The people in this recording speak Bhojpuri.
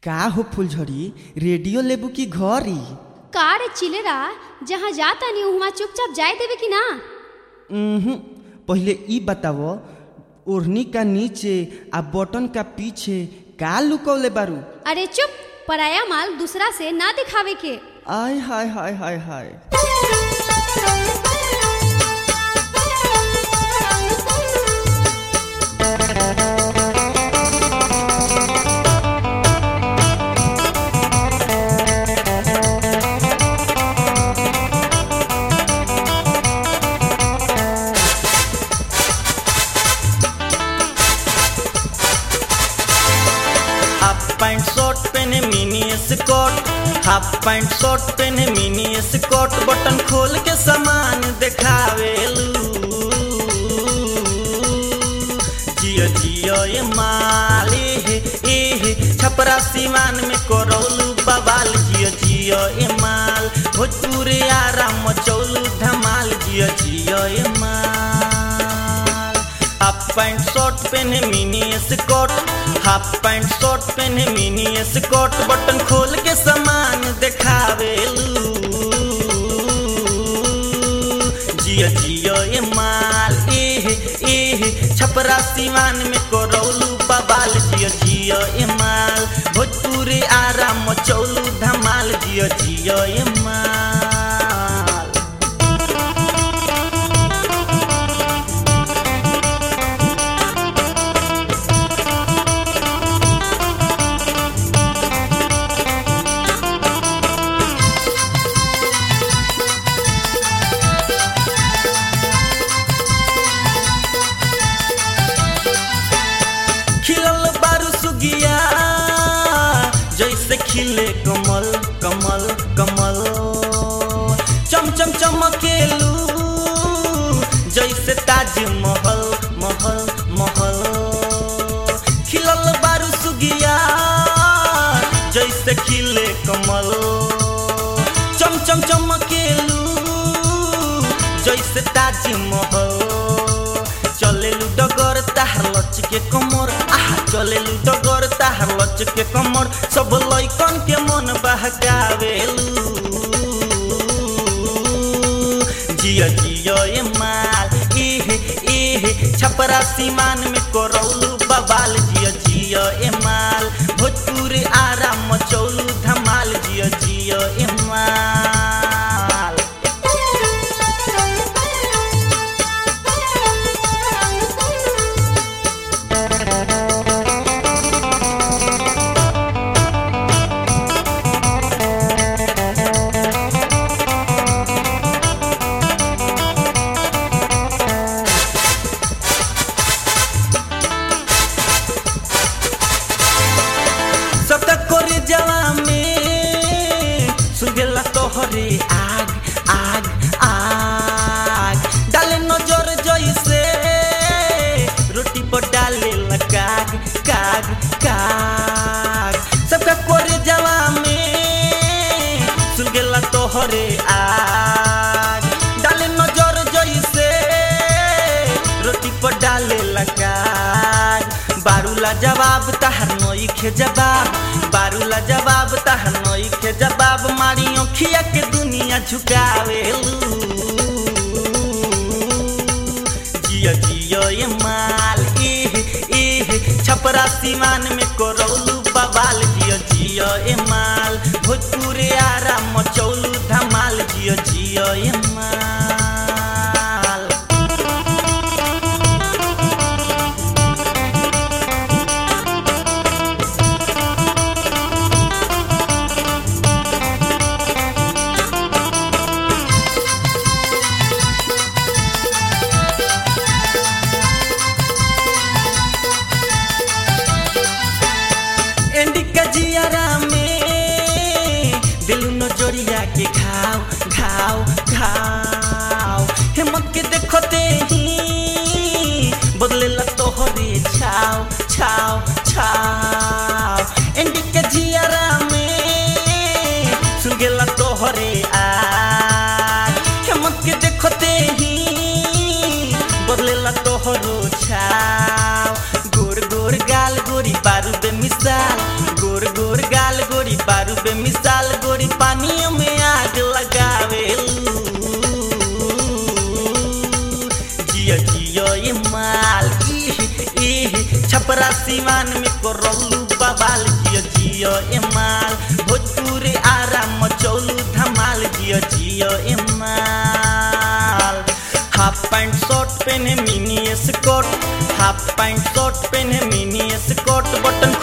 का हो फुलझड़ी रेडियो लेबू की घरी कार चिलेरा जहाँ जाता नहीं वहाँ चुपचाप जाए देवे कि ना उहुं, पहले ई बताओ ओढ़नी का नीचे आ बटन का पीछे का लुकौले बारू अरे चुप पराया माल दूसरा से ना दिखावे के आय हाय हाय हाय हाय हाफ पैंट शर्ट पहने mini skirt half pant shirt पहने मिनी स्कर्ट बटन खोल के सामान देखावेलू जियो जियो ये माले हे ए हे छपरा सीमान में करौलू बवाल जियो जियो ये माल भोजपुरी आराम मचौलू धमाल जियो जियो ये माल हाफ पैंट शर्ट पहने mini skirt half pant shirt पहने मिनी स्कर्ट बटन खोल के सामान देखावेलू जियो जियो ये माल एह एह छपरा सीमान में करौलू बबाल जियो जियो ये माल भोजपुरी आराम मचौलू धमाल जियो जियो ये माल खिलल बारू सुगिया जैसे खिले कमल कमल कमल चम चम चमकेलू जैसे ताज महल महल महल खिलल बारू सुगिया जैसे खिले कमल चम चम चमकेलू जैसे ताज महल चलेलु डगर ताहार लच के कमर आहा चलेलु डगर ताहार लच के कमर सब लइकन के मन बहकावेलू जियो जियो ये माल एहे एहे छपरा सीमान में करौलू बबाल जियो जियो ए माल भोजपुरी आराम मचौलू धमाल जियो जियो ए माल सतक करे जवा में सुगेला तोहरे आग आग आग डाले नजर जैसे रोटी पर डाले काग काग काग सबका करे जवा में सुगेला तोहरे आग डाले नजर जैसे रोटी पर डाले काग बारूला जवाब तहर नोई खे जवाब बारूला जवाब तहर नोई खे जवाब मारी खिया के दुनिया झुकावेलू जियो जियो ये माल एह एह छपरा सीमान में करौलू बवाल जियो जियो ये माल भोजपुरी आराम मचौलू धमाल जियो जियो ये माल एंडी कजियारा में दिलू नजरिया के घाव घाव घाव हेमंत के देखते ही बदले ला तोहरे छाव छाव छाव एंडी के जियारा में सुगेला तोहरे आग हेमंत के देखते ही बदले ला तोहरो छाव गोर गोर गाल गोरी बारूद मिसाल गोर गोर गोर गाल गोरी बारू बे मिसाल गोरी पानियों में आग लगावे जियो जियो ये माल इह इह छपरा सिवान में करौलू बवाल जियो जियो ए माल भोजपुर आराम मचौलू धमाल जियो जियो ए माल हाफ पैंट शर्ट पहने mini skirt half pant shirt पहने मिनी स्कर्ट बटन